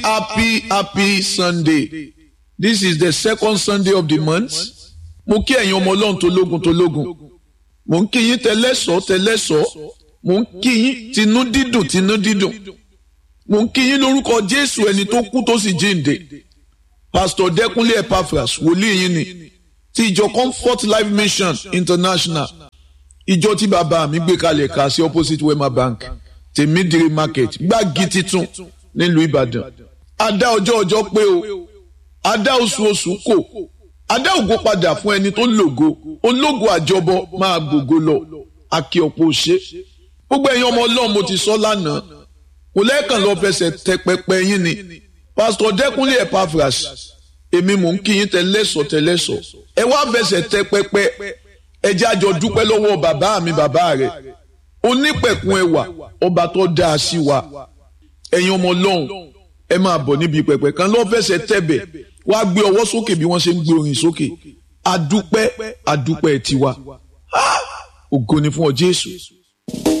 happy happy sunday this is the second sunday of the month mo kí ẹ̀yin ọmọ ọlọ́run tó lógun tó lógun mo ń kí yín tẹlẹ́sọ̀ tẹlẹ́sọ̀ mo ń kí yín tinú dídùn tinú dídùn mo ń kí yín lórúkọ jésù ẹni tó kú tó sì jíǹde pastor dẹkúnlé epaphras wòlíì yín ni ti ìjọ comfort life mission international ìjọ tí bàbá mi gbé kalẹ̀ ká sí opposite wema bank tèmídìrí market gbági titun nílùú ìbàdàn adá ọjọ́ ọjọ́ pé o adá oṣù oṣù kò adá ògo padà fún ẹni tó lògo ológo àjọbọ máa gbògo lọ akí ọ̀pọ̀ ṣe gbogbo ẹ̀yin ọmọ ọlọ́run mo ti sọ lánàá kò lẹ́ẹ̀kan lọ fẹsẹ̀ tẹ pẹpẹ yín ni pásítọ̀ dẹ́kunlé epaphras èmi mò ń kí yín tẹlẹ́sọ̀ tẹlẹ́sọ̀ ẹ wá fẹsẹ̀ tẹ pẹpẹ ẹ jẹ́ àjọ dúpẹ́ lọ́wọ́ bàbá mi bàbá rẹ̀ onípẹ̀kun ẹwà ọba tó dáa sí wa ẹ̀yin ọmọ ọlọ́run ẹ máa bọ̀ níbi pẹpẹ kan lọ́ọ́ fẹsẹ̀ tẹ̀bẹ̀ wá gbé ọwọ́ sókè bí wọ́n ṣe ń gbé orin sókè adúpẹ́ adúpẹ́ tiwa ògo ni fún ọ Jésù.